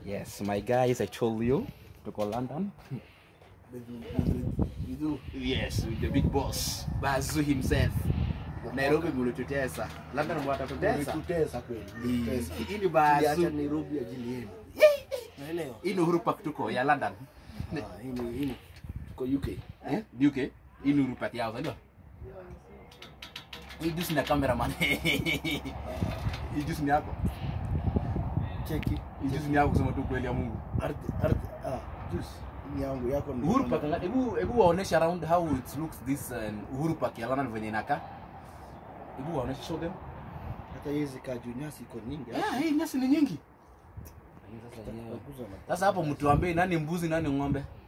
Yes, my guys, I told you tuko London. Yes, with the big boss, Bazu himself. Nairobi mulitutesa. London mwatatutesa. Tutesa kweli. Hii Tutesa. hii ni Tuliacha Bazu. Nairobi ajili yenu. Naelewa. Hii ni Uhuru Park tuko ya London. Ah, hii ni hii ni kwa UK. Eh? UK. Hii ni Uhuru Park yao, ndio. Hii juice na cameraman. Hii juice ni yako. Cheki. Hii juice ni yako kusema tu kweli ya Mungu. Ardhi ardhi ah, juice ni yangu yako ni. Uhuru Park, anga- hebu hebu waoneshe around how it looks this uh, Uhuru Park ya London venye inakaa. Hebu waoneshe show them. Hata hizi kaju nyasi iko nyingi. Yeah, hii nyasi ni nyingi. Tutakuza na Sasa hapo mtuambie nani mbuzi nani ng'ombe?